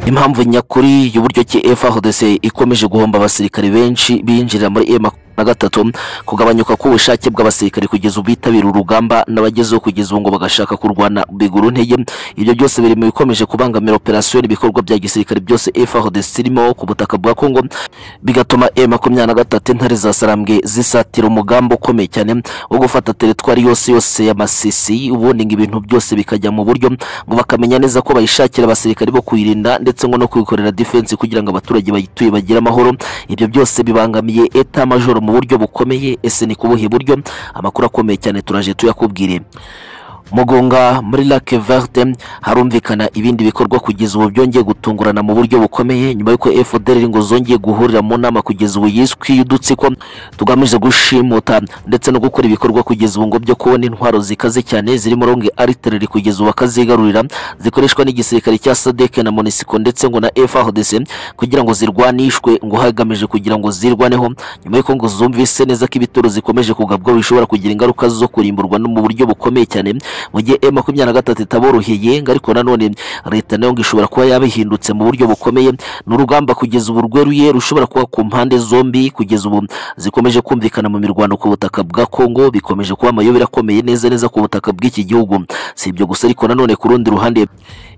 impamvu nyakuri y'uburyo ki FARDC ikomeje guhomba abasirikare benshi binjirira muri M na gatatu kugabanyuka k'ubushake bw'abasirikare kugeza ubu bitabira urugamba n'abagezeho kugeza ubu ngo bagashaka kurwana biguru ntege ibyo byose biri mu bikomeje kubangamira operasiyo n'ibikorwa bya gisirikare byose FARDC irimo ku butaka bwa Congo bigatuma M makumyabiri na gatatu intare za Sarambwe zisatira umugambi ukomeye cyane wo gufata teritwari yose yose y'amasisi ubundi ngo ibintu byose bikajya mu buryo ngo bakamenya neza ko bayishakira abasirikare bo kuyirinda ndetse ngo no kwikorera defense kugira ngo abaturage bayituye bagire amahoro ibyo byose bibangamiye eta majoro mu buryo bukomeye ese ni kubuhe buryo amakuru akomeye cyane turaje tuyakubwire mugunga muri lake verte harumvikana ibindi bikorwa kugeza ubu byongeye gutungurana mu buryo bukomeye nyuma y'uko fdr ngo zongeye guhurira mu nama kugeza ubu yiswi y'udutsiko tugamije gushimuta ndetse no gukora ibikorwa kugeza ubu ngo byo kubona intwaro zikaze cyane zirimo ronge aritereri kugeza ubu bakazigarurira zikoreshwa n'igisirikare cya sadek na monisiko ndetse ngo na frdc kugira ngo zirwanishwe ngo hagamije kugira ngo zirwaneho nyuma y'uko ngo zumvise neza ko ibitoro zikomeje kugabwaho bishobora kugira ingaruka zo kurimburwa no mu buryo bukomeye cyane mu gihe e makumyabiri na gatatu itaboroheye ngo ariko nanone leta nayo ngo ishobora kuba yabihindutse mu buryo bukomeye ni urugamba kugeza ubu rweruye rushobora kuba ku mpande zombi kugeza ubu zikomeje kumvikana mu mirwano ku butaka bwa kongo bikomeje kuba amayobera akomeye neza neza ku butaka bw'iki gihugu si ibyo gusa ariko nanone ku rundi ruhande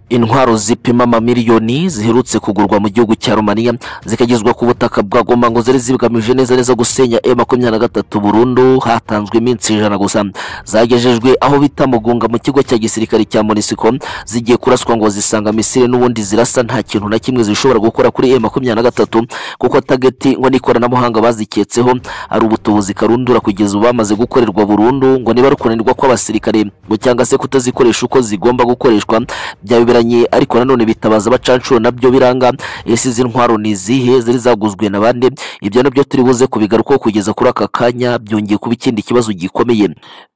intwaro zipima amamiliyoni ziherutse kugurwa mu gihugu cya romania zikagezwa ku butaka bwa goma ngo zari zigamije neza neza gusenya e makumyabiri na gatatu burundu hatanzwe iminsi ijana gusa zagejejwe aho bita mugunga mu kigo cya gisirikare cya monisiko zigiye kuraswa ngo zisanga misire n'ubundi zirasa nta kintu na kimwe zishobora gukora kuri e makumyabiri na gatatu kuko tageti ngo n'ikoranabuhanga baziketseho ari ubutubuzi karundura kugeza ubu bamaze gukorerwa burundu ngo niba ari kunanirwa kw'abasirikare ngo cyangwa se kutazikoresha uko zigomba gukoreshwa byaba binyuranye ariko nanone bitabaza abacanshuro nabyo biranga ese izi ntwaro ni izihe zari zaguzwe na bande ibyo nabyo turi buze kubigarukaho kugeza kuri aka kanya byongeye kuba ikindi kibazo gikomeye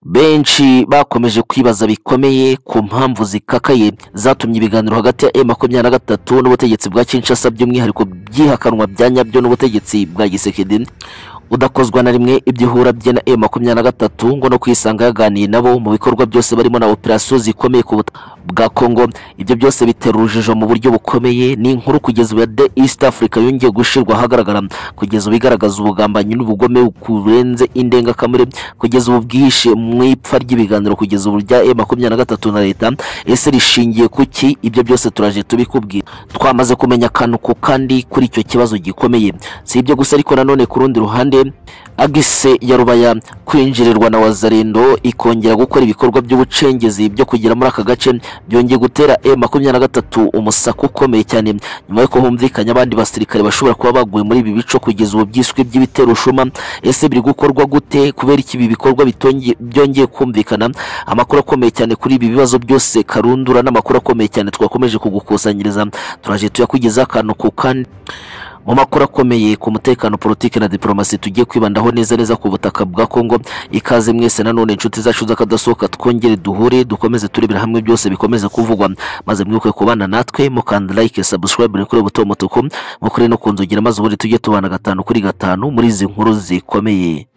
benshi bakomeje kwibaza bikomeye ku mpamvu zikakaye zatumye ibiganiro hagati ya e makumyabiri na gatatu n'ubutegetsi bwa kinshasa by'umwihariko byihakanwa bya nyabyo n'ubutegetsi bwa gisekedi udakozwa na rimwe ibyihura bye na makumyabiri na gatatu ngo no kwisanga yaganiye nabo mu bikorwa byose barimo na operasiyo zikomeye ku bwa Congo ibyo byose bitera urujijo mu buryo bukomeye ni inkuru kugeza ubu ya The East Africa yongeye gushirwa ahagaragara kugeza ubu igaragaza ubugambanyi n'ubugome burenze indengakamere kugeza ubu bwihishe mu ipfa ry'ibiganiro kugeza ubu rya makumyabiri na gatatu na leta ese rishingiye ku ki ibyo byose turaje tubikubwira twamaze kumenya akantu ku kandi kuri icyo kibazo gikomeye si ibyo gusa ariko nanone ku rundi ruhande agise ya rubaya kwinjirirwa na wazarendo ikongera gukora ibikorwa by'ubucengezi byo kugera muri aka gace byongeye gutera e makumyabiri na gatatu umusaka ukomeye cyane nyuma y'uko humvikanye abandi basirikare bashobora kuba baguye muri ibi bico kugeza ubu byiswe by'ibitero shuma ese biri gukorwa gute kubera iki ibi bikorwa byongeye kumvikana amakuru akomeye cyane kuri ibi bibazo byose karundura n'amakuru akomeye cyane twakomeje kugukusanyiriza turaje tuyakugeza akantu ku kandi mu makuru akomeye ku mutekano politiki na diplomasi tugiye kwibandaho neza neza ku butaka bwa Kongo ikaze mwese nanone inshuti zacu z'akadasohoka twongere duhure dukomeze turebera hamwe byose bikomeze kuvugwa maze mwibuke kubana natwe mukanda like subscribe kuri buto mutuku mukore no kunzugira maze ubundi tujye tubana gatanu kuri gatanu muri izi nkuru zikomeye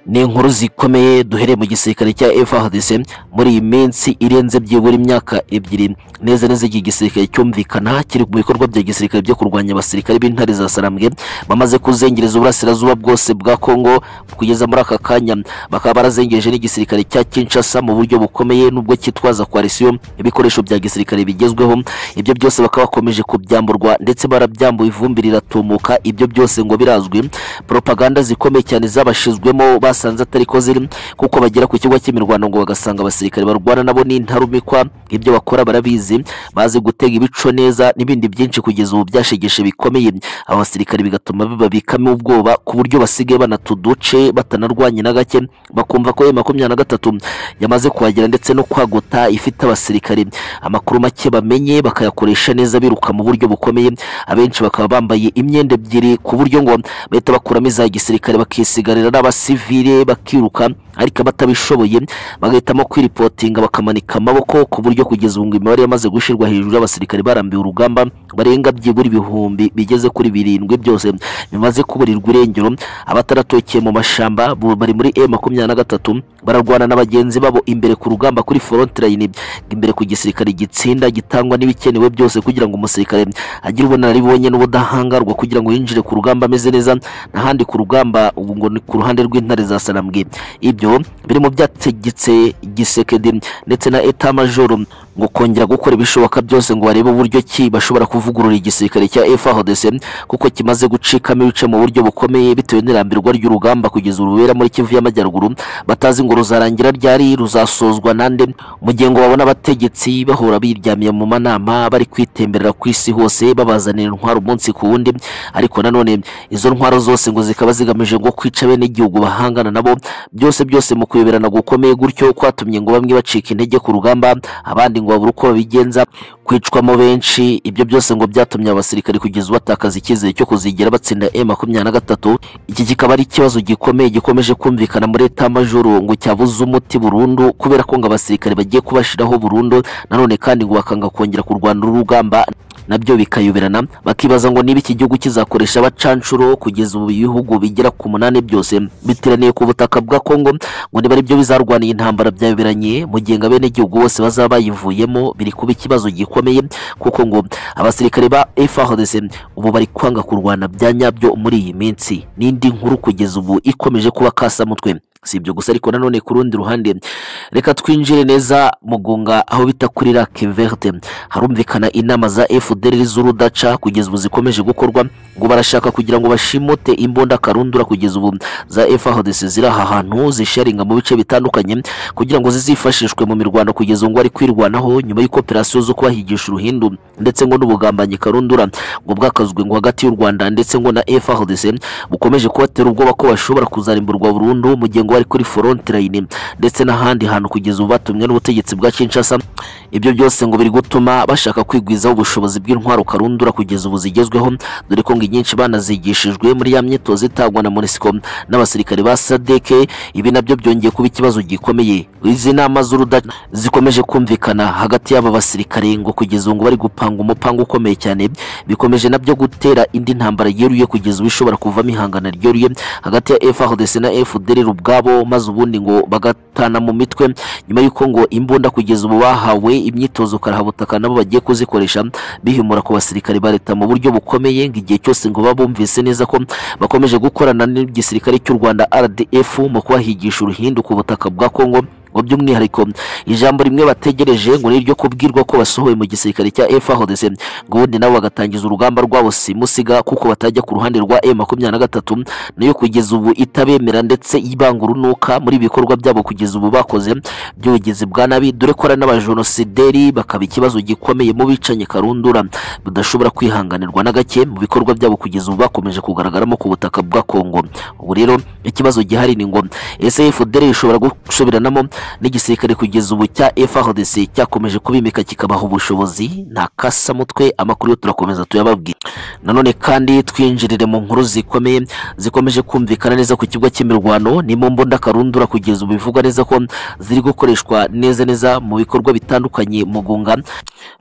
ni inkuru zikomeye duhereye mu gisirikare cya FARDC muri iyi minsi irenze byibura imyaka ebyiri neza neza iki gisirikare cyumvikana kiri mu bikorwa bya gisirikare byo kurwanya abasirikare b'intare za Sarambwe bamaze kuzengereza uburasirazuba bwose bwa Kongo kugeza muri aka kanya bakaba barazengereje n'igisirikare cya Kinshasa mu buryo bukomeye nubwo kitwaza coalition ibikoresho bya gisirikare bigezweho ibyo byose bakaba bakomeje kubyamburwa ndetse barabyambuye ivumbi riratumuka ibyo byose ngo birazwi propaganda zikomeye cyane zabashizwemo bas basanze atari ko ziri kuko bagera ku kigo cy'imirwano ngo bagasanga abasirikare barwana nabo ni intarumikwa ibyo bakora barabizi bazi gutega ibico neza n'ibindi byinshi kugeza ubu byashegeshe bikomeye aba basirikare bigatuma bibabikamo ubwoba ku buryo basigaye banatuduce batanarwanye na gake bakumva ko makumyabiri na gatatu yamaze kuhagera ndetse no kwaguta ifite abasirikare amakuru make bamenye bakayakoresha neza biruka mu buryo bukomeye abenshi bakaba bambaye imyenda ebyiri ku buryo ngo bahita bakuramo iza gisirikare bakisigarira n'abasivili kirere bakiruka ariko abatabishoboye bagahitamo kwiripotinga bakamanika amaboko ku buryo kugeza ubu ngo imibare yamaze gushyirwa hejuru y'abasirikare barambiwe urugamba barenga byibura ibihumbi bigeze kuri birindwi byose bimaze kuburirwa irengero abataratokeye mu mashyamba bu- bari muri e makumyabiri na gatatu bararwana na bagenzi babo imbere ku rugamba kuri forontline imbere ku gisirikare gitsinda gitangwa n'ibikenewe byose kugira ngo umusirikare agire ubunararibonye n'ubudahangarwa kugira ngo yinjire ku rugamba ameze neza n'ahandi ku rugamba ubu ngo ni ku ruhande rw'intare za sarambwe ibyo biri mu byategetse gisekedi ndetse na etamajoro ngo kongera gukora ibishoboka byose ngo barebe uburyo ki bashobora kuvugurura igisirikare cya FARDC kuko kimaze gucikamo ibice mu buryo bukomeye bitewe n'irambirwa ry'urugamba kugeza urubera muri Kivu y'Amajyaruguru batazi ngo ruzarangira ryari ruzasozwa nande mu gihe ngo babona abategetsi bahora biryamiye mu manama bari kwitemberera ku isi hose babazanira intwaro umunsi ku wundi ariko nanone izo ntwaro zose ngo zikaba zigamije ngo kwica bene igihugu bahangana nabo byose byose mu kuyoberana gukomeye gutyo kwatumye ngo bamwe bacika intege ku rugamba abandi ngo babure uko babigenza kwicwamo benshi ibyo byose ngo byatumye abasirikare kugeza ubu batakaza icyizere cyo kuzigera batsinda e makumyabiri na gatatu iki kikaba ari ikibazo gikomeye gikomeje kumvikana muri etamajoro ngo cyabuze umuti burundu kubera ko ngo abasirikare bagiye kubashiraho burundu nanone kandi ngo bakanga kongera kurwana urugamba nabyo bikayoberana bakibaza ngo niba iki gihugu kizakoresha abacanshuro kugeza ubu ibihugu bigera ku munani byose biteraniye ku butaka bwa Kongo ngo niba aribyo bizarwaniye intambara byayoberanye mu gihe ngo abenegihugu bose bazaba bayivuyemo biri kuba ikibazo gikomeye kuko ngo abasirikare ba FARDC ubu bari kwanga kurwana bya nyabyo muri iyi minsi n'indi nkuru kugeza ubu ikomeje kuba kasamutwe si ibyo gusa ariko nanone ku rundi ruhande reka twinjire neza mu gunga aho bita kuri lake verte harumvikana inama za fdr z'urudaca kugeza ubu zikomeje gukorwa ngo barashaka kugira ngo bashimute imbunda karundura kugeza ubu za frdc ziri aha hantu zisharinga mu bice bitandukanye kugira ngo zizifashishwe mu mirwano kugeza ubu ngo ari kwirwanaho nyuma y'ikoperasiyo zo kubahigisha uruhindu ndetse ngo n'ubugambanyi karundura ngo bwakazwe ngo hagati y'u rwanda ndetse ngo na frdc bukomeje kubatera ubwoba ko bashobora kuzarimburwa burundu mu gihe ngo bari kuri forontline ndetse n'ahandi hantu kugeza ubu batumwe n'ubutegetsi bwa Kinshasa ibyo byose ngo biri gutuma bashaka kwigwizaho ubushobozi bw'intwaro karundura kugeza ubu zigezweho dore ko ngo inyinshi banazigishijwe muri ya myitozo itangwa na MONUSCO n'abasirikare ba SADC ibi nabyo byongeye kuba ikibazo gikomeye izi nama z'uruda zikomeje kumvikana hagati y'aba basirikare ngo kugeza ubu ngo bari gupanga umupango ukomeye cyane bikomeje nabyo gutera indi ntambara yeruye kugeza ubu ishobora kuvamo ihangana ryeruye hagati ya FARDC na FDLR ubwabo maze ubundi ngo bagatana mu mitwe nyuma y'uko ngo imbunda kugeza ubu bahawe imyitozo karahabutaka nabo bagiye kuzikoresha bihimura ku basirikare ba leta mu buryo bukomeye ngo igihe cyose ngo baba bumvise neza ko bakomeje gukorana n'igisirikare cy'u Rwanda RDF mu kubahigisha uruhindu ku butaka bwa Kongo ngo by'umwihariko ijambo rimwe bategereje ngo ni iryo kubwirwa ko basohoye mu gisirikare cya FARDC ngo ubundi nabo bagatangiza urugamba rwabo simusiga kuko batajya ku ruhande rwa M23 nayo kugeza ubu itabemera ndetse ibanga urunuka muri ibikorwa byabo kugeza ubu bakoze by'ubugizi bwa nabi dore ko ari n'abajenosideri bakaba ikibazo gikomeye mu bicanyi karundura budashobora kwihanganirwa na gake mu bikorwa byabo kugeza ubu bakomeje kugaragaramo ku butaka bwa Kongo ubu rero ikibazo gihari ni ngo ese FDL ishobora gusoberanamo n'igisirikare kugeza ubu cya FARDC cyakomeje kubimika kikabaha ubushobozi nta kasamutwe amakuru yo turakomeza tuyababwira nanone kandi twinjirire mu nkuru zikomeye zikomeje kumvikana neza ku kibuga cy'imirwano ni mu mbunda karundura kugeza ubu bivugwa neza ko ziri gukoreshwa neza neza mu bikorwa bitandukanye mu gunga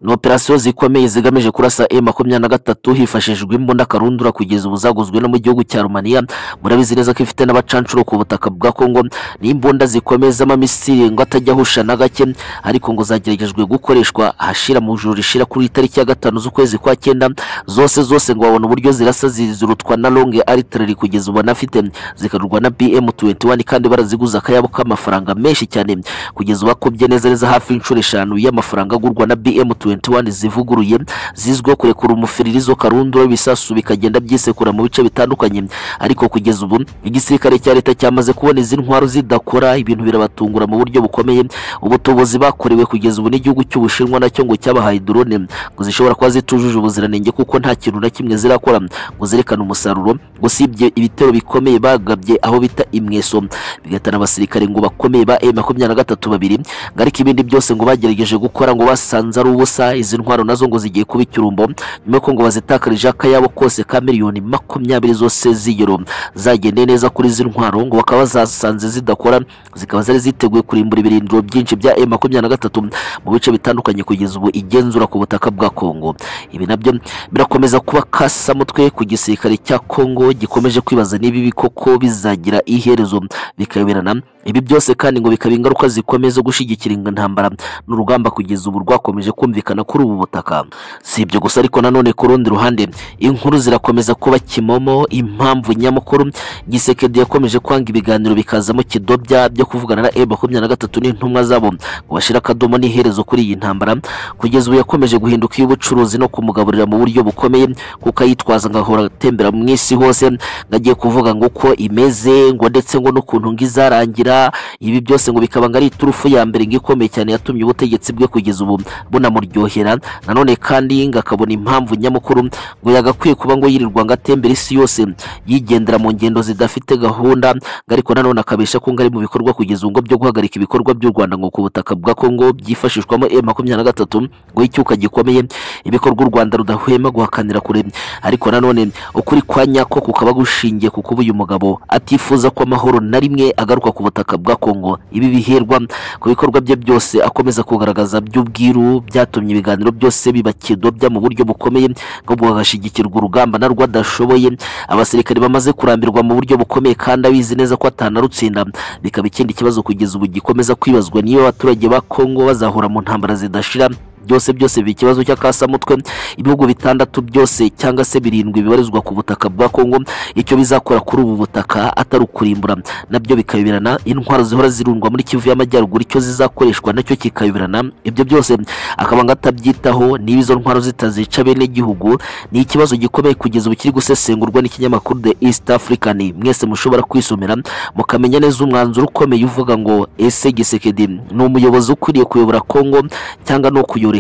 ni operasiyo zikomeye zigamije kurasa e makumyabiri na gatatu hifashishijwe imbunda karundura kugeza ubu zaguzwe no mu gihugu cya Romania murabizi neza ko ifite n'abacanshuro ku butaka bwa Kongo ni imbunda zikomeye z'amamisiri ngo atajya ahusha na gake ariko ngo zageragejwe gukoreshwa ahashira mu juru rishira kuri tariki ya gatanu z'ukwezi kwa cyenda zose zose ngo babona uburyo zirasa zizurutwa na longe artillery kugeza ubu banafite zikarurwa na BM21 kandi baraziguza akayabo k'amafaranga menshi cyane kugeza ubu bakubye neza neza hafi inshuro eshanu y'amafaranga agurwa na BM21 zivuguruye zizwiho kurekura umufiririzo karundura ibisasu bikagenda byisekura mu bice bitandukanye ariko kugeza ubu igisirikare cya leta cyamaze kubona izi ntwaro zidakora ibintu birabatungura mu buryo bukomeye ubutobozi bakorewe kugeza ubu n'igihugu cy'ubushinwa nacyo ngo cyabahaye drone ngo zishobora kuba zitujuje ubuziranenge kuko nta kintu na kimwe zirakora ngo zerekane umusaruro usibye ibitero bikomeye bagabye aho bita imweso bigatana abasirikare ngo bakomeye ba M23 babiri ngo ariko ibindi byose ngo bagerageje gukora ngo basanze ari ubusa izi ntwaro nazo ngo zigiye kuba icyurumbo nyuma y'uko ngo bazitakarije akayabo kose ka miliyoni makumyabiri zose z'iyero zagendeye neza kuri izi ntwaro ngo bakaba bazasanze zidakora zikaba zari ziteguye kurimbura ibirindiro byinshi bya M makumyabiri na gatatu mu bice bitandukanye kugeza ubu igenzura ku butaka bwa Kongo ibi nabyo birakomeza kuba kasamutwe ku gisirikare cya Kongo gikomeje kwibaza niba ibi koko bizagira iherezo bikayoberana ibi byose kandi ngo bikaba ingaruka zikomeye zo gushyigikira intambara n'urugamba kugeza ubu rwakomeje kumvikana kuri ubu butaka si ibyo gusa ariko nanone ku rundi ruhande inkuru zirakomeza kuba kimomo impamvu nyamukuru gisekedi yakomeje kwanga ibiganiro bikazamo kidobya byo kuvugana na e makumyabiri na gatatu n'intumwa zabo ngo bashire akadomo n'iherezo kuri iyi ntambara kugeza ubu yakomeje guhinduka iy'ubucuruzi no kumugaburira mu buryo bukomeye kuko ayitwaza ngahora atembera mu isi hose ngo agiye kuvuga ngo uko imeze ngo ndetse ngo n'ukuntu ngo izarangira ibi byose ngo bikaba ngo ari iturufu ya mbere ngo ikomeye cyane yatumye ubutegetsi bwe kugeza ubu bunamuryohera nanone kandi ngo akabona impamvu nyamukuru ngo yagakwiye kuba ngo yirirwa ngo atembera isi yose yigendera mu ngendo zidafite gahunda ngo ariko nanone akabesha ko ngo ari mu bikorwa kugeza ubu ngo byo guhagarika ibikorwa by'u Rwanda ngo ku butaka bwa Kongo byifashishwamo M makumyabiri na gatatu ngo icyuka gikomeye ibikorwa u Rwanda rudahwema guhakanira kure ariko nanone ukuri kwa nyako kukaba gushingiye ku kuba uyu mugabo atifuza ko amahoro na rimwe agaruka ku butaka bwa Kongo ibi biherwa ku bikorwa bye byose akomeza kugaragaza by'ubwiru byatumye ibiganiro byose biba kidobya mu buryo bukomeye ngo bwagashigikirwa urugamba narwo adashoboye abasirikare bamaze kurambirwa mu buryo bukomeye kandi abizi neza ko atanarutsinda bikaba ikindi kibazo kugeza ubu gikomeza kwibazwa niyo abaturage ba Kongo bazahura mu ntambara zidashira byose byose biba ikibazo cy'akasamutwe ibihugu bitandatu byose cyangwa se birindwi bibarizwa ku butaka bwa kongo icyo bizakora kuri ubu butaka atari ukurimbura nabyo bikayoberana intwaro zihora zirundwa muri kivu y'amajyaruguru icyo zizakoreshwa nacyo kikayoberana ibyo byose akaba ngo atabyitaho niba izo ntwaro zitazica bene igihugu ni ikibazo gikomeye kugeza ubu kiri gusesengurwa n'ikinyamakuru the east african mwese mushobora kwisomera mukamenya neza umwanzuro ukomeye uvuga ngo ese gisekedi ni umuyobozi ukwiriye kuyobora kongo cyangwa ni ukuyobora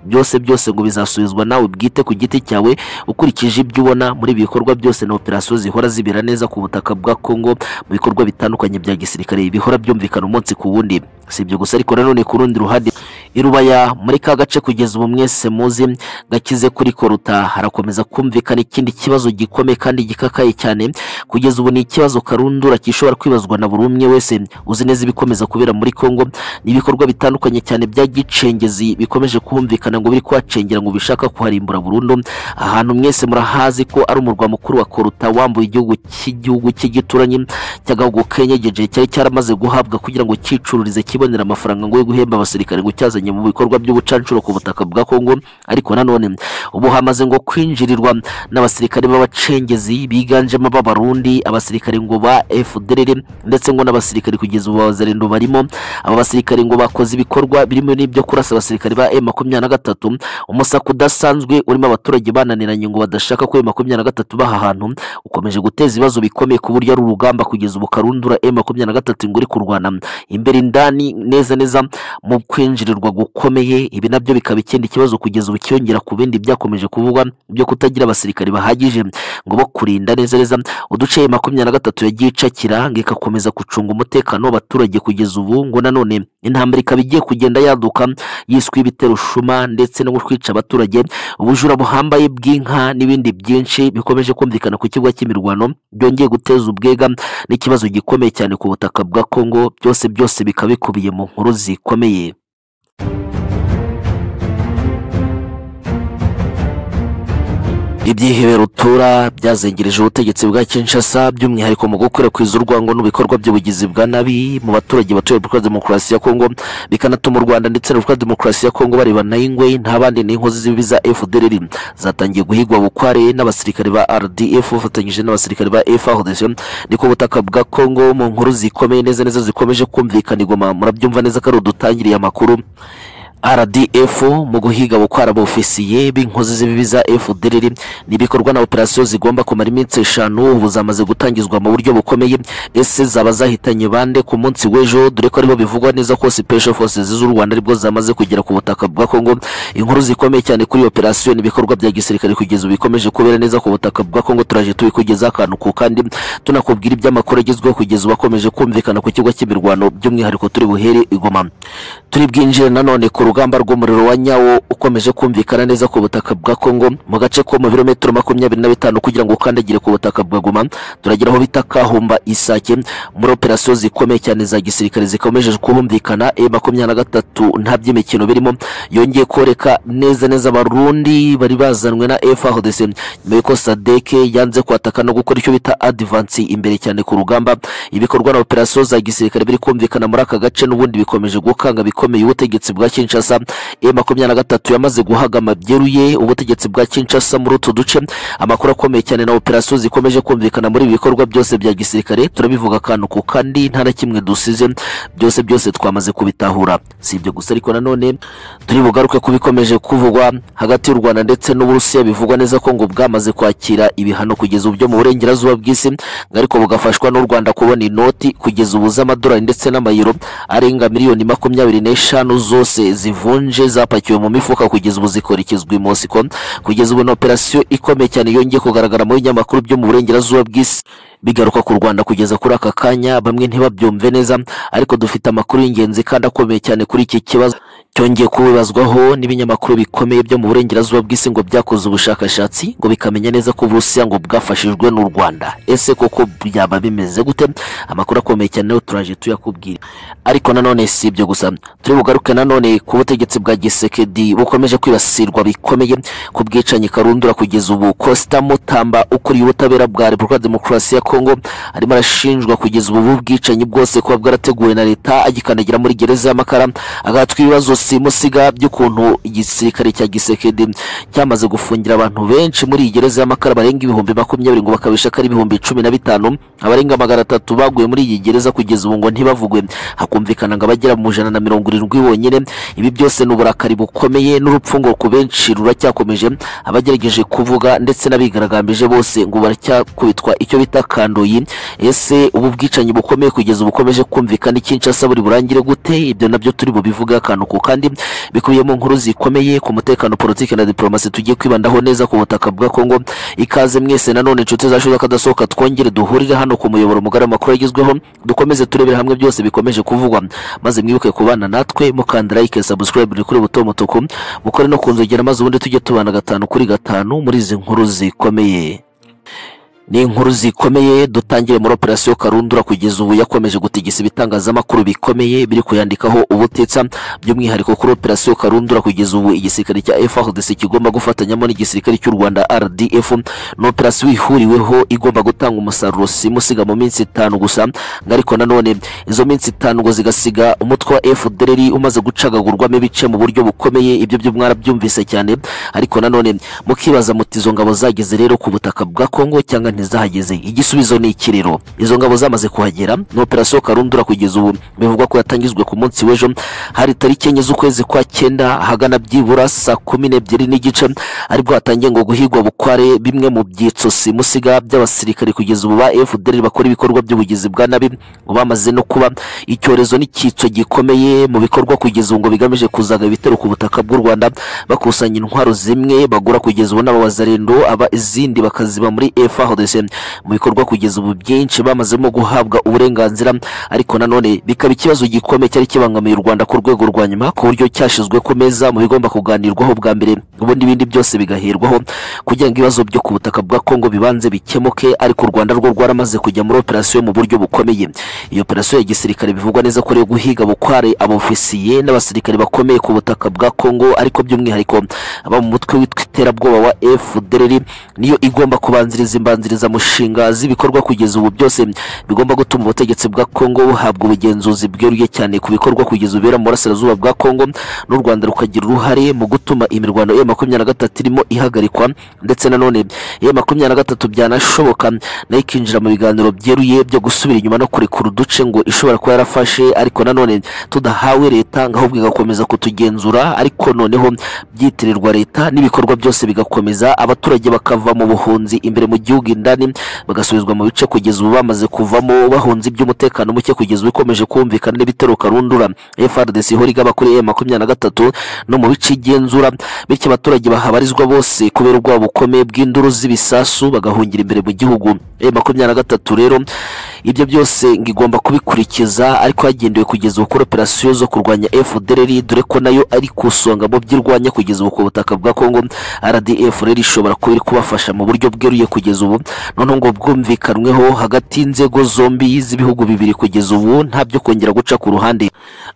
byose byose ngo bizasubizwa nawe bwite ku giti cyawe ukurikije ibyo ubona muri ibi bikorwa byose na operasiyo zihora zibera neza ku butaka bwa Kongo mu bikorwa bitandukanye bya gisirikare bihora byumvikana umunsi ku wundi si ibyo gusa ariko nanone ku rundi ruhande irubaya muri ka gace kugeza ubu mwese muzi gakize kuri koruta harakomeza kumvikana ikindi kibazo gikomeye kandi gikakaye cyane kugeza ubu ni ikibazo karundura gishobora kwibazwa na buri umwe wese uzi neza ibikomeza kubera muri Kongo ni ibikorwa bitandukanye cyane bya gicengezi bikomeje kumvikana ngo biri kuhacengera ngo bishaka kuharimbura burundu ahantu mwese murahazi ko ari umurwa mukuru wa koruta wambuye igihugu cy'igihugu cy'igituranyi cy'agahugu kenyegeje cyari cyaramaze guhabwa kugira ngo cyicururize kibonera amafaranga ngo yo guhemba abasirikare ngo cyazanye mu bikorwa by'ubucancuro ku butaka bwa Kongo ariko nanone ubu hamaze ngo kwinjirirwa n'abasirikare b'abacengezi biganjemo b'abarundi abasirikare ngo ba FDLR ndetse ngo n'abasirikare kugeza ubu abazarendo barimo aba basirikare ngo bakoze ibikorwa birimo n'ibyo kurasa abasirikare ba M23 umusaka udasanzwe urimo abaturage bananiranye ngo badashaka ko M23 baha ahantu ukomeje guteza ibibazo bikomeye ku buryo ari urugamba kugeza ubu karundura M23 ngo uri kurwana imbere indani neza neza mu kwinjirirwa gukomeye ibi nabyo bikaba ikindi kibazo kugeza ubu kiyongera ku bindi byakomeje kuvugwa byo kutagira abasirikare bahagije ngo bo kurinda neza neza uduce makumyabiri na gatatu yagiye icakira ngo igakomeza gucunga umutekano w'abaturage kugeza ubu ngo nanone intambara ikaba igiye kugenda yaduka yiswe ibitero shuma ndetse no kwica abaturage ubujura buhambaye bw'inka n'ibindi byinshi bikomeje kumvikana ku kibuga cy'imirwano byongeye guteza ubwega n'ikibazo gikomeye cyane ku butaka bwa Kongo byose byose bikaba bikubiye mu nkuru zikomeye ibyihebe rutura byazengereje ubutegetsi bwa Kinshasa by'umwihariko mu gukwirakwiza urwango n'ibikorwa by'ubugizi bwa nabi mu baturage batuye Repubulika Demokarasi ya Kongo bikanatuma u Rwanda ndetse na Repubulika Demokarasi ya Kongo bareba na ingwe nta bandi n'inkozi z'ibibi za FDLR zatangiye guhigwa bukware n'abasirikare ba RDF bafatanyije n'abasirikare ba FARDC niko butaka bwa Kongo mu nkuru zikomeye neza neza zikomeje kumvikanirwa murabyumva neza ko ari udutangiriye amakuru RDF mu guhiga bukwara abofisiye b'inkozi z'ibibi za FDLR n'ibikorwa na operasiyo zigomba kumara iminsi eshanu ubu zamaze gutangizwa mu buryo bukomeye ese zaba zahitanye bande ku munsi w'ejo dore ko aribo bivugwa neza ko Special Forces z'u Rwanda aribwo zamaze kugera ku butaka bwa Kongo inkuru zikomeye cyane kuri operasiyo n'ibikorwa bya gisirikare kugeza ubu bikomeje kubera neza ku butaka bwa Kongo turaje tubikugezaho akantu ku kandi tunakubwira iby'amakuru agezweho kugeza ubu akomeje kumvikana ku kigo cy'imirwano by'umwihariko turi buhere igoma turi bwinjire nanone ku urugamba rw'umuriro wa nyawo ukomeje kumvikana neza ku butaka bwa Kongo mu gace ko mu birometero makumyabiri na bitanu kugira ngo ukandagire ku butaka bwa Goma turagera aho bita Kahumba Isake muri operasiyo zikomeye cyane za gisirikare zikomeje kumvikana e makumyabiri na gatatu nta by'imikino birimo yongeye koreka neza neza abarundi bari bazanwe na FARDC nyuma y'uko Sadeke yanze kwataka no gukora icyo bita advance imbere cyane ku rugamba ibikorwa na operasiyo za gisirikare biri kumvikana muri aka gace n'ubundi bikomeje gukanga bikomeye ubutegetsi bwa Kinshasa e makumyabiri na gatatu yamaze guhagama byeruye ubutegetsi bwa Kinshasa muri utu duce amakuru akomeye cyane na operasiyo zikomeje kumvikana muri ibi bikorwa byose bya gisirikare turabivuga akantu ku kandi nta na kimwe dusize byose byose twamaze kubitahura si ibyo gusa ariko nanone turi bugaruke ku bikomeje kuvugwa hagati y'u Rwanda ndetse n'Uburusiya bivugwa neza ko ngo bwamaze kwakira ibihano kugeza ubu byo mu burengerazuba bw'isi ariko bugafashwa n'u Rwanda kubona inoti kugeza ubu z'amadolari ndetse n'amayero arenga miliyoni makumyabiri n'eshanu zose zivunje zapakiwe mu mifuka kugeza ubu zikorekezwa i Mosiko kugeza ubu ni operasiyo ikomeye cyane yongeye kugaragara mu binyamakuru byo mu burengerazuba bw'isi bigaruka ku Rwanda kugeza kuri aka kanya bamwe ntibabyumve neza ariko dufite amakuru y'ingenzi kandi akomeye cyane kuri iki kibazo cyongeye kubibazwaho n'ibinyamakuru bikomeye byo mu burengerazuba bw'isi ngo byakoze ubushakashatsi ngo bikamenya neza ko Uburusiya ngo bwafashijwe n'u Rwanda ese koko byaba bimeze gute amakuru akomeye cyane nayo turaje tuyakubwira ariko nanone si ibyo gusa turi bugaruke nanone ku butegetsi bwa Gisekedi bukomeje kwibasirwa bikomeye ku bwicanyi karundura kugeza ubu Costa Mutamba ukuriye ubutabera bwa Repubulika Demokarasi ya Kongo arimo arashinjwa kugeza ubu bwicanyi bwose kuba bwarateguwe na leta agikandagira muri gereza y'amakara agahatwa ibibazo simusiga by'ukuntu igisirikare cya gisekedi cyamaze gufungira abantu benshi muri iyi gereza y'amakara barenga ibihumbi makumyabiri ngo bakabisha ko ari ibihumbi cumi na bitanu abarenga magana atatu baguye muri iyi gereza kugeza ubu ngo ntibavugwe hakumvikana ngo abagera mu ijana na mirongo irindwi bonyine ibi byose ni uburakari bukomeye n'urupfu ngo ku benshi ruracyakomeje abagerageje kuvuga ndetse n'abigaragambije bose ngo baracyakubitwa icyo bita kandoyi ese ubu bwicanyi bukomeye kugeza bukomeje kumvikana ikinshasa buri burangire gute ibyo nabyo turi bubivuge akantu ku kandi kandi bikubiyemo inkuru zikomeye ku mutekano politiki na diplomasi tugiye kwibandaho neza ku butaka bwa Kongo ikaze mwese nanone inshuti zacu z'akadasohoka twongere duhurire hano ku muyoboro mugari amakuru yagezweho dukomeze turebere hamwe byose bikomeje kuvugwa maze mwibuke kubana natwe mukanda like subscribe ni kuri buto mutuku mukore no kunzogera maze ubundi tujye tubana gatanu kuri gatanu muri izi nkuru zikomeye ni inkuru zikomeye dutangire muri operasiyo karundura kugeza ubu yakomeje gutigisa ibitangazamakuru bikomeye biri kuyandikaho ubutetsa by'umwihariko kuri operasiyo karundura kugeza ubu igisirikare cya FARDC kigomba gufatanyamo n'igisirikare cy'u Rwanda RDF ni operasiyo ihuriweho igomba gutanga umusaruro simusiga mu minsi itanu gusa ariko nanone izo minsi itanu ngo zigasiga umutwe wa FDLR umaze gucagagurwamo ibice mu buryo bukomeye ibyo byo mwarabyumvise cyane ariko nanone mukibaza muti izo ngabo zageze rero ku butaka bwa Kongo cyangwa ntizahageze igisubizo ni ikiriro izo ngabo zamaze kuhagera ni operasiyo karundura kugeza ubu bivugwa ko yatangizwe ku munsi w'ejo hari tariki enye z'ukwezi kwa cyenda hagana byibura saa kumi n'ebyiri n'igice aribwo hatangiye ngo guhigwa bukware bimwe mu byitso simusiga by'abasirikare kugeza ubu ba fdr bakora ibikorwa by'ubugizi bwa nabi ngo bamaze no kuba icyorezo n'icyitso gikomeye mu bikorwa kugeza ubu ngo bigamije kuzaga ibitero ku butaka bw'u rwanda bakusanya intwaro zimwe bagura kugeza ubu n'abazarendo aba izindi bakaziba muri efahodes mu bikorwa kugeza ubu byinshi bamazemo guhabwa uburenganzira ariko nanone bikaba ikibazo gikomeye cyari kibangamiye u Rwanda ku rwego rwa nyuma ku buryo cyashizwe ku meza mu bigomba kuganirwaho bwa mbere ubundi ibindi byose bigaherwaho kugira ngo ibibazo byo ku butaka bwa Kongo bibanze bikemuke ariko u Rwanda rwo rwaramaze kujya muri operasiyo mu buryo bukomeye iyo operasiyo ya gisirikare bivugwa neza ko rero guhiga bukware abofisiye n'abasirikare bakomeye ku butaka bwa Kongo ariko by'umwihariko aba mu mutwe witwa iterabwoba wa FDLR niyo igomba kubanziriza imbanziriza mushinga z'ibikorwa kugeza ubu byose bigomba gutuma ubutegetsi bwa Kongo buhabwa ubugenzuzi bweruye cyane ku bikorwa kugeza ubera mu burasirazuba bwa Kongo n'u Rwanda rukagira uruhare mu gutuma imirwano ya makumyabiri na gatatu irimo ihagarikwa ndetse nanone ya makumyabiri na gatatu byanashoboka nayo ikinjira mu biganiro byeruye byo gusubira inyuma no kurekura uduce ngo ishobora kuba yarafashe ariko nanone tudahawe leta ngo ahubwo igakomeza kutugenzura ariko noneho byitirirwa leta n'ibikorwa byose bigakomeza abaturage bakava mu buhunzi imbere mu gihugu indani bagasubizwa mu bice kugeza ubu bamaze kuvamo bahunze iby'umutekano muke kugeza ubu ikomeje kumvikana n'ibitero karundura FRDC ihora igaba kuri M23 no mu bice igenzura bityo abaturage bahabarizwa bose kubera ubwoba bukomeye bw'induru z'ibisasu bagahungira imbere mu gihugu M23 rero ibyo byose ngo igomba kubikurikiza ariko hagendewe kugeza ubu kuri operasiyo zo kurwanya FDLR dore ko nayo ari ku isonga mu byo irwanya kugeza ubu ku butaka bwa Congo RDF rero ishobora kuba iri kubafasha mu buryo bweruye kugeza ubu noneho ngo bwumvikanweho hagati y'inzego zombi z'ibihugu bibiri kugeza ubu nta byo kongera guca ku ruhande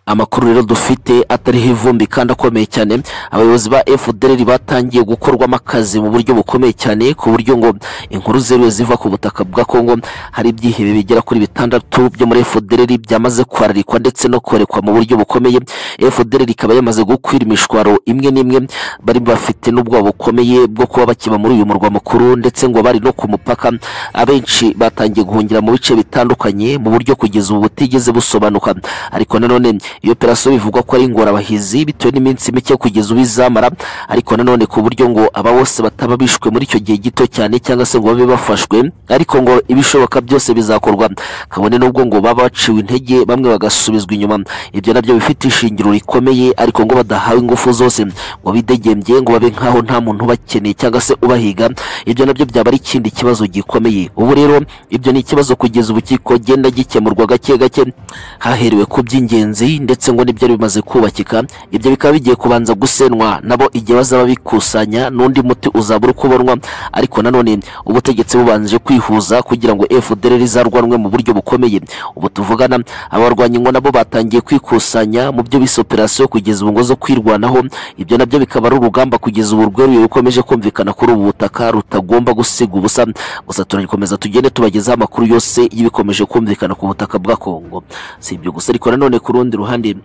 amakuru rero dufite atariho ivumbi kandi akomeye cyane abayobozi ba FDLR batangiye gukorwamo akazi mu buryo bukomeye cyane ku buryo ngo inkuru zeruye ziva ku butaka bwa Congo hari ibyihebe bigera kuri bitandatu byo muri FDLR byamaze kwararikwa ndetse no korekwa mu buryo bukomeye FDLR ikaba yamaze gukwira imishwaro imwe n'imwe bari bafite n'ubwoba bukomeye bwo kuba bakiba muri uyu murwa mukuru ndetse ngo bari no ku mupaka abenshi batangiye guhungira mu bice bitandukanye mu buryo kugeza ubu butigeze busobanuka ariko nanone iyo operasiyo bivugwa ko ari ingorabahizi bitewe n'iminsi mike kugeza ubu izamara ariko nanone ku buryo ngo aba bose bataba bishwe muri icyo gihe gito cyane cyangwa se ngo babe bafashwe ariko ngo ibishoboka byose bizakorwa kabone n'ubwo ngo baba baciwe intege bamwe bagasubizwa inyuma ibyo nabyo bifite ishingiro rikomeye ariko ngo badahawe ingufu zose ngo bidegembye ngo babe nk'aho nta muntu ubakeneye cyangwa se ubahiga ibyo nabyo byaba ari ikindi kibazo gikomeye ubu rero ibyo ni ikibazo kugeza ubu kigenda gikemurwa gake gake haherewe ku by'ingenzi ndetse ngo n'ibyari bimaze kubakika ibyo bikaba bigiye kubanza gusenwa nabo igihe bazaba bikusanya n'undi muti uzabura uko ubonwa ariko nanone ubutegetsi bubanje kwihuza kugira ngo FDLR izarwanwe mu buryo bukomeye ubu tuvugana abarwanya ingo nabo batangiye kwikusanya mu byo bise operasiyo kugeza ubu ngo zo kwirwanaho ibyo nabyo bikaba ari urugamba kugeza ubu rweruye rukomeje kumvikana kuri ubu butaka rutagomba gusiga ubusa gusa turagikomeza tugende tubagezaho amakuru yose y'ibikomeje kumvikana ku butaka bwa Kongo si ibyo gusa ariko nanone ku rundi ruhande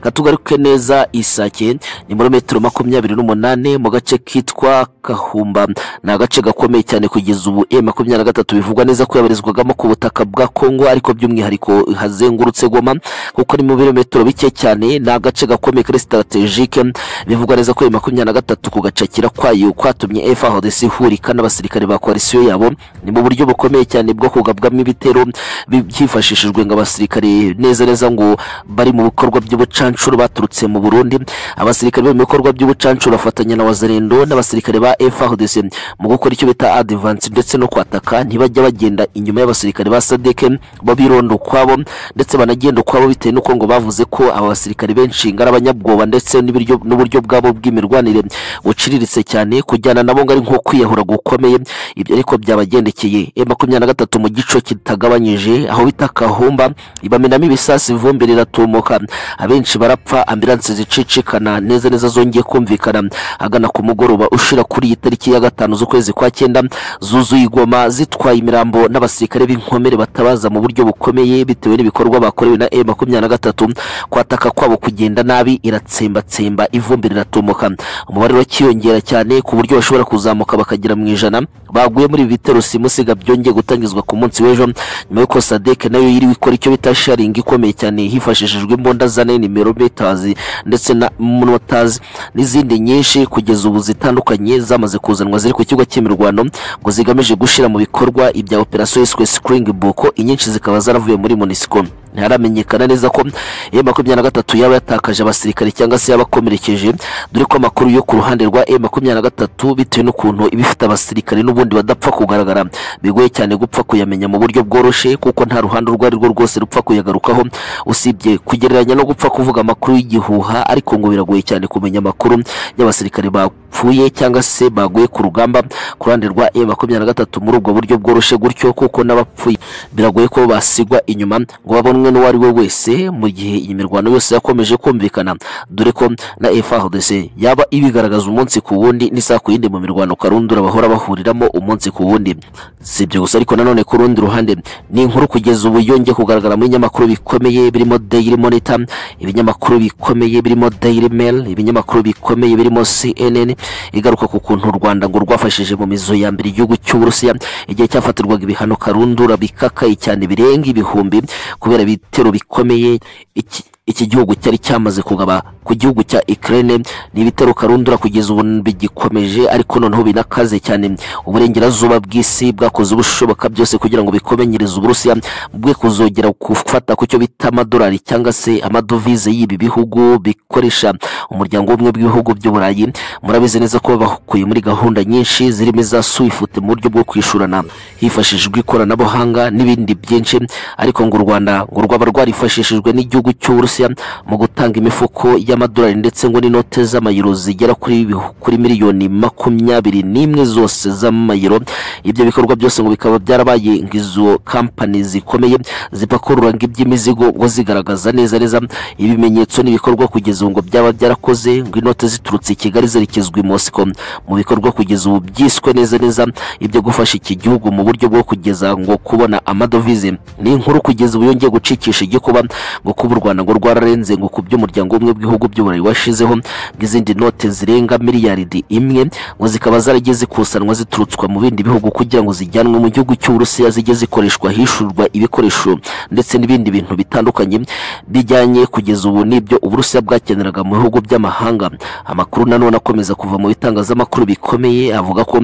katugaruke neza isake ni muri metero makumyabiri n'umunani mu gace kitwa kahumba ni agace gakomeye cyane kugeza ubu e makumyabiri na gatatu bivugwa neza ko yabarizwagamo ku butaka bwa kongo ariko by'umwihariko hazengurutse goma kuko ni mu birometero bike cyane ni agace gakomeye kuri sitaratejike bivugwa neza ko e makumyabiri na gatatu kugacakira kwayo kwatumye frdc ihurika n'abasirikare ba koalisiyo yabo ni mu buryo bukomeye cyane bwo kugabwamo ibitero byifashishijwe ngo abasirikare neza neza ngo bari mu bikorwa by'ubuca by'ubucancuro baturutse mu Burundi abasirikare bo mu bikorwa by'ubucancuro bafatanya na Wazarendo n'abasirikare ba FARDC mu gukora icyo bita advance ndetse no kwataka ntibajya bagenda inyuma y'abasirikare ba SADC babironda ukwabo ndetse banagenda ukwabo bitewe n'uko ngo bavuze ko aba basirikare benshi ngara abanyabwoba ndetse n'ibiryo n'uburyo bwabo bw'imirwanire buciriritse cyane kujyana nabo ngo ari nko kwiyahura gukomeye ibyo ariko byabagendekeye e makumyabiri na gatatu mu gico kitagabanyije aho bita kahumba ibamenamo ibisasu ivumbi riratumuka abenshi barapfa ambilanse zicicikana neza neza zongeye kumvikana agana ku mugoroba ushira kuri iyi tariki ya gatanu z'ukwezi kwa cyenda zuzuye igoma zitwaye imirambo n'abasirikare b'inkomere batabaza mu buryo bukomeye bitewe n'ibikorwa bakorewe na M23 kwataka kwabo kugenda nabi iratsembatsemba ivumbi riratumuka umubare urakiyongera cyane ku buryo bashobora kuzamuka bakagera mu ijana baguye muri bitero simusiga byongeye gutangizwa ku munsi w'ejo nyuma y'uko sadek nayo yiriwe ikora icyo bita sharing ikomeye cyane hifashishijwe imbunda za nini meters ndetse na motors n'izindi nyinshi kugeza ubu zitandukanye zamaze kuzanwa ziri ku kigo cy'imirwano ngo zigamije gushyira mu bikorwa ibya operasiyo yiswe springbok inyinshi zikaba zaravuye muri monisco ntiharamenyekana neza ko e makumyabiri na gatatu yaba yatakaje abasirikare cyangwa se yabakomerekeje dore ko amakuru yo ku ruhande rwa e makumyabiri na gatatu bitewe n'ukuntu iba ifite abasirikare n'ubundi badapfa kugaragara bigoye cyane gupfa kuyamenya mu buryo bworoshye kuko nta ruhande urwo ari rwo rwose rupfa kuyagarukaho usibye kugereranya no gupfa kuvuga amakuru y'igihuha ariko ngo biragoye cyane kumenya amakuru y'abasirikare bapfuye cyangwa se baguye ku rugamba ku ruhande rwa e makumyabiri na gatatu muri ubwo buryo bworoshye gutyo kuko n'abapfuye biragoye ko basigwa inyuma ngo babonwe n'uwo ari we wese mu gihe iyi mirwano yose yakomeje kumvikana dore ko na FARDC yaba ibigaragaza umunsi ku wundi n'isaha ku yindi mu mirwano karundura bahora bahuriramo umunsi ku wundi si ibyo gusa ariko nanone ku rundi ruhande ni inkuru kugeza ubu yongeye kugaragara mu binyamakuru bikomeye birimo Daily Monitor ibinyamakuru bikomeye birimo Daily Mail ibinyamakuru bikomeye birimo CNN igaruka ku kuntu u Rwanda ngo rwafashije mu mizo ya mbere igihugu cy'Uburusiya igihe cyafatirwaga ibihano karundura bikakaye cyane birenga ibihumbi kubera bitero bikomeye iki iki gihugu cyari cyamaze kugaba ku gihugu cya Ukraine n'ibitero karundura kugeza ubu bigikomeje ariko noneho binakaze cyane uburengerazuba bw'isi bwakoze ubushoboka byose kugira ngo bikomenyereze Uburusiya mu bwe kuzogera gufata ku cyo bita amadolari cyangwa se amadovize y'ibi bihugu bikoresha umuryango w'ubumwe bw'ibihugu by'uburayi murabizi neza ko bakuye muri gahunda nyinshi zirimo iza swift mu buryo bwo kwishurana hifashishijwe ikoranabuhanga n'ibindi byinshi ariko ngo u rwanda ngo rwaba rwarifashishijwe n'igihugu cy'uburusiya mu gutanga imifuko y'amadolari ndetse ngo n'inote z'amayero zigera kuri bihu- kuri miliyoni makumyabiri n'imwe zose z'amayero ibyo bikorwa byose ngo bikaba byarabaye ngo izo kampani zikomeye zipakurura ngo iby'imizigo ngo zigaragaza neza neza ibimenyetso n'ibikorwa kugeza ubu ngo byaba byarakoze ngo inote ziturutse i kigali zerekezwa i mosiko mu bikorwa kugeza ubu byiswe neza neza ibyo gufasha iki gihugu mu buryo bwo kugeza ngo kubona amadovize ni inkuru kugeza ubu yongeye gucikisha igikuba ngo kuba u rwanda ngo rwararenze ngo ku by'umuryango w'ubumwe bw'ibihugu by'uburayi washizeho ngo izindi note zirenga miliyaridi imwe ngo zikaba zaragiye zikusanwa ziturutswa mu bindi bihugu kugira ngo zijyanwe mu gihugu cy'uburusiya zijye zikoreshwa hishurwa ibikoresho ndetse n'ibindi bintu bitandukanye bijyanye kugeza ubu n'ibyo uburusiya bwakeneraga mu bihugu by'amahanga amakuru nanone akomeza kuva mu bitangazamakuru bikomeye avuga ko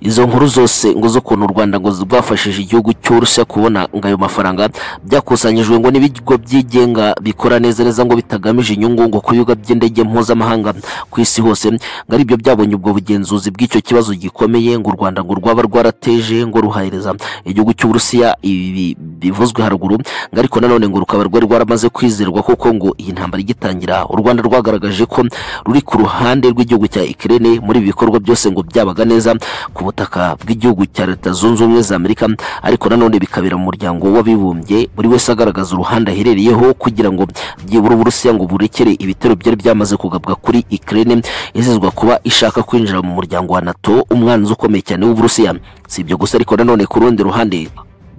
izo nkuru zose ngo z'ukuntu u rwanda ngo rwafashije igihugu cy'uburusiya kubona ngo ayo mafaranga byakusanyijwe ngo n'ibigo byigenga bikora neza neza ngo bitagamije inyungu ngo ku bibuga by'indege mpuzamahanga ku isi hose ngo aribyo byabonye ubwo bugenzuzi bw'icyo kibazo gikomeye ngo u rwanda ngo rwaba rwarateje ngo ruhahereza igihugu cy'uburusiya ibi bivuzwe haruguru ngo ariko nanone ngo rukaba rwari rwaramaze kwizerwa kuko ngo iyi ntambara igitangira u rwanda rwagaragaje ko ruri ku ruhande rw'igihugu cya ikirere muri ibi bikorwa byose ngo byabaga neza ku butaka bw'igihugu cya leta zunze ubumwe za amerika ariko nanone bikabera mu muryango w'abibumbye buri wese agaragaza uruhande aherereyeho kugira ngo byibura uburusiya ngo burekere ibitero byari byamaze kugabwa kuri ikirere izizwa kuba ishaka kwinjira mu muryango wa nato umwanzi ukomeye cyane w'uburusiya si ibyo gusa ariko nanone ku rundi ruhande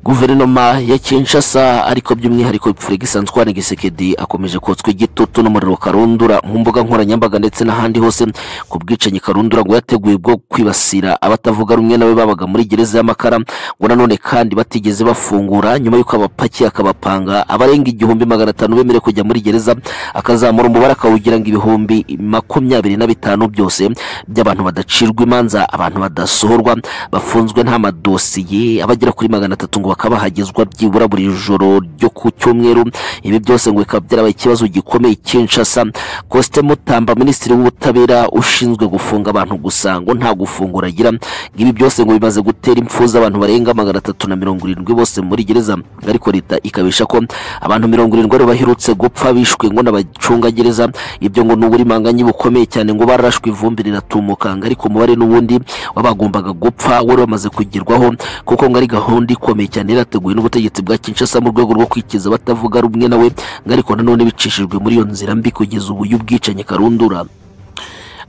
guverinoma ya Kinshasa ariko by'umwihariko Félix Antoine Gisekedi akomeje kotswa igitutu n'umuriro karundura mu mbuga nkoranyambaga ndetse n'ahandi hose ku bwicanyi karundura ngo yateguye bwo kwibasira abatavuga rumwe nawe babaga muri gereza y'amakara ngo nanone kandi batigeze bafungura nyuma y'uko abapakiye akabapanga abarenga igihumbi magana atanu bemerewe kujya muri gereza akazamura umubare akawugira ngo ibihumbi makumyabiri na bitanu byose by'abantu badacirwa imanza abantu badasohorwa bafunzwe nta madosiye abagera kuri magana atatu ngo bakaba bahagezwa byibura buri joro ryo ku cyumweru ibi byose ngo bikaba byarabaye ikibazo gikomeye i Kinshasa Coste Mutamba minisitiri w'ubutabera ushinzwe gufunga abantu gusa ngo nta gufungura agira ngo ibi byose ngo bimaze gutera impfu z'abantu barenga magana atatu na mirongo irindwi bose muri gereza ariko leta ikabesha ko abantu mirongo irindwi aribo baherutse gupfa bishwe ngo n'abacungagereza ibyo ngo ni uburimanganye bukomeye cyane ngo barashwe ivumbi riratumuka ngo ariko umubare n'ubundi wabagombaga gupfa wari wamaze kugerwaho kuko ngo ari gahunda ikomeye cyane yarateguwe n'ubutegetsi bwa Kinshasa mu rwego rwo kwikiza abatavuga rumwe nawe ngo ariko nanone bicishijwe muri iyo nzira mbi kugeza ubu y'ubwicanyi karundura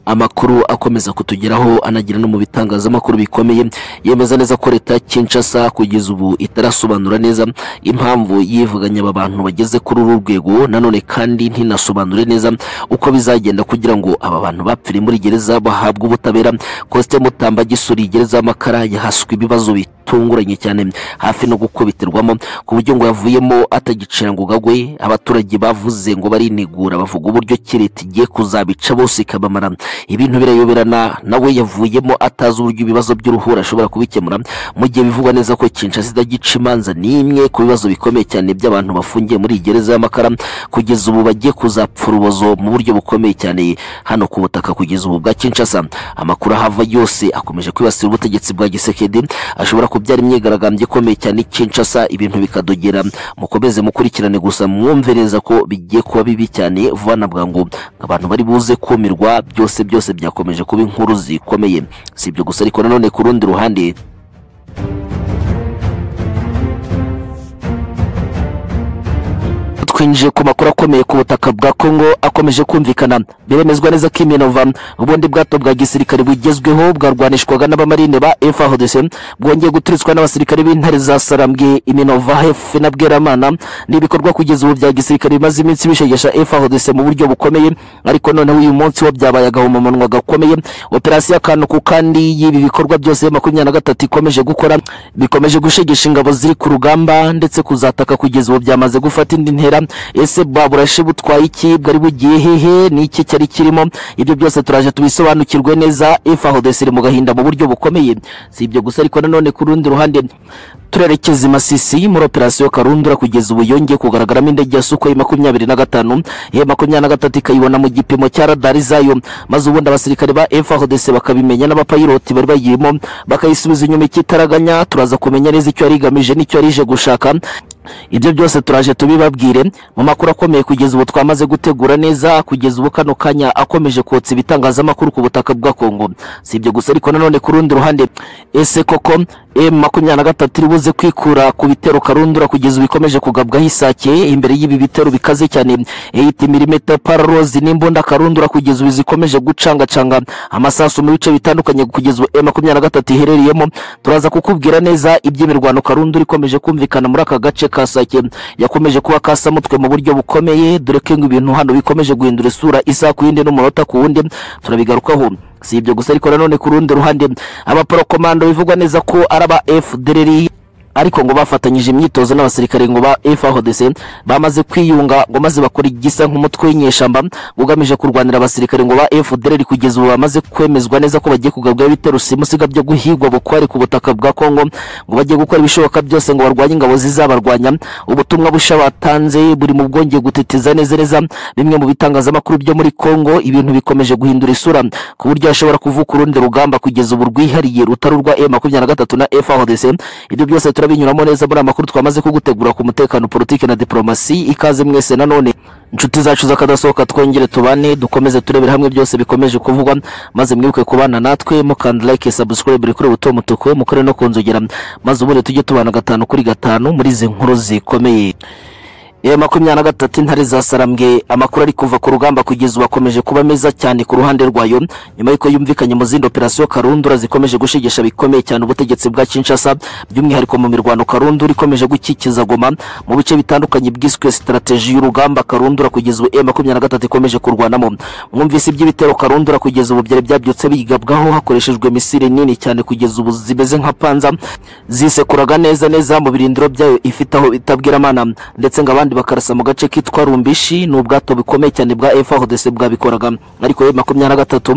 amakuru akomeza kutugeraho anagira no mu bitangazamakuru bikomeye yemeza neza ko leta ya Kinshasa kugeza ubu itarasobanura neza impamvu yivuganye aba bantu bageze kuri uru rwego nanone kandi ntinasobanure neza uko bizagenda kugira ngo aba bantu bapfire muri gereza bahabwe ubutabera Coste Mutamba gisuriye gereza y'amakara yahaswe ibibazo bitunguranye cyane hafi no gukubiterwamo ku buryo ngo yavuyemo atagicira ngo gagwe abaturage bavuze ngo barinegura bavuga uburyo ki leta igiye kuzabica bose ikabamara ibintu birayoberana nawe yavuyemo atazi uburyo ibibazo by'uruhura ashobora kubikemura mu gihe bivugwa neza ko Kinshasa idagica imanza n'imwe ku bibazo bikomeye cyane by'abantu bafungiye muri iyi gereza y'amakara kugeza ubu bagiye kuzapfa urubozo mu buryo bukomeye cyane hano ku butaka kugeza ubu bwa Kinshasa amakuru ahava yose akomeje kwibasira ubutegetsi bwa Gisekedi ashobora kubyara imyigaragambyo ikomeye cyane i Kinshasa ibintu bikadogera mukomeze mukurikirane gusa mwumvereza ko bigiye kuba bibi cyane vuba na bwangu abantu bari buze kumirwa byose byose byakomeje kuba inkuru zikomeye si ibyo gusa ariko nanone ku rundi ruhande twinjiye ku makuru akomeye ku butaka bwa Congo akomeje kumvikana biremezwa neza ko Iminova ubundi bwato bwa gisirikare bugezweho bwarwanishwaga n'abamarine ba FARDC bwongeye guturitswa n'abasirikare b'intare za Sarambwe Iminova HF na Bweramana n'ibikorwa kugeza ubu bya gisirikare bimaze iminsi bishegesha FARDC mu buryo bukomeye ariko noneho uyu munsi wo byabaye agahomamunwa gakomeye operasiyo akantu ku kandi y'ibi bikorwa byose ya makumyabiri na gatatu ikomeje gukora bikomeje gushegesha ingabo ziri ku rugamba ndetse kuzataka kugeza ubu byamaze gufata indi ntera ese bwa burashe butwaye iki bwari bugiye hehe ni iki cyari kirimo ibyo byose turaje tubisobanukirwe neza efa hodesi iri mu gahinda mu buryo bukomeye si ibyo gusa ariko nanone ku rundi ruhande turerekeza i masisi muri operasiyo karundura kugeza ubu yongeye kugaragaramo indege ya suko makumyabiri na gatanu ye makumyabiri na gatatu ikayibona mu gipimo cya radari zayo maze ubundi abasirikare ba frdc bakabimenya n'abapayiroti bari bayirimo bakayisubiza inyuma ikitaraganya turaza kumenya neza icyo yari igamije n'icyo yari ije gushaka ibyo byose turaje tubibabwire mu makuru akomeye kugeza ubu twamaze gutegura neza kugeza ubu kano kanya akomeje kotsa ibitangazamakuru ku butaka bwa kongo si ibyo gusa ariko nanone ku rundi ruhande ese koko m makumyabiri na gatatu iri buze kwikura ku bitero karundura kugeza ubu ikomeje kugabwaho isake imbere y'ibi bitero bikaze cyane eyiti milimetero paralozi n'imbunda karundura kugeza ubu zikomeje gucangacanga amasasu mu bice bitandukanye kugeza ubu m makumyabiri na gatatu iherereyemo turaza kukubwira neza iby'imirwano karundura ikomeje kumvikana muri aka gace ka sake yakomeje kuba kasamutwe mu buryo bukomeye dore ko ibintu hano bikomeje guhindura isura isaha ku yindi n'umunota ku wundi turabigarukaho si ibyo gusa ariko nanone ku rundi ruhande abaporokomando bivugwa neza ko ari aba fdrr ariko ngo bafatanyije imyitozo n'abasirikare ngo ba FARDC bamaze kwiyunga ngo maze bakora igisa nk'umutwe w'inyeshamba ugamije kurwanira abasirikare ngo ba FDLR kugeza ubu bamaze kwemezwa neza ko bagiye kugabwa ibitero simusiga byo guhigwa bukwari ku butaka bwa Kongo ngo bagiye gukora ibishoboka byose ngo barwanye ingabo zizabarwanya ubutumwa busha batanze buri mu bwongeye gutitiza neza neza bimwe mu bitangazamakuru byo muri Kongo ibintu bikomeje guhindura isura ku buryo hashobora kuvuka urundi rugamba kugeza ubu rwihariye rutari urwa M23 na FARDC ibyo byose tura binyuramo neza muri amakuru twamaze kugutegura ku mutekano politiki na diplomasi ikaze mwese nanone inshuti zacu z'akadasohoka twongere tubane dukomeze turebere hamwe byose bikomeje kuvugwa maze mwibuke kubana natwe mukanda like subscribe kuri buto mutuku mukore no kunzogera maze ubundi tujye tubana gatanu kuri gatanu muri izi nkuru zikomeye ya makumyabiri na gatatu intare zasarambwe amakuru ari kuva ku rugamba kugeza ubu akomeje kuba meza cyane ku ruhande rwayo nyuma y'uko yumvikanye mu zindi operasiyo karundura zikomeje gushigisha bikomeye cyane ubutegetsi bwa kinshasa by'umwihariko mu mirwano karundura ikomeje gukikiza goma mu bice bitandukanye bwiswe sitarateji y'urugamba karundura kugeza ubu makumyabiri na gatatu ikomeje kurwanamo mwumvise iby'ibitero karundura kugeza ubu byari byabyutse bigabwaho hakoreshejwe misiri nini cyane kugeza ubu zimeze nka panza zisekuraga neza neza mu birindiro byayo ifite aho itabwira amana ndetse ngo abandi bakarasa mu gace kitwa rumbishi ni ubwato bukomeye cyane bwa frdc bwabikoraga ariko makumyabiri na gatatu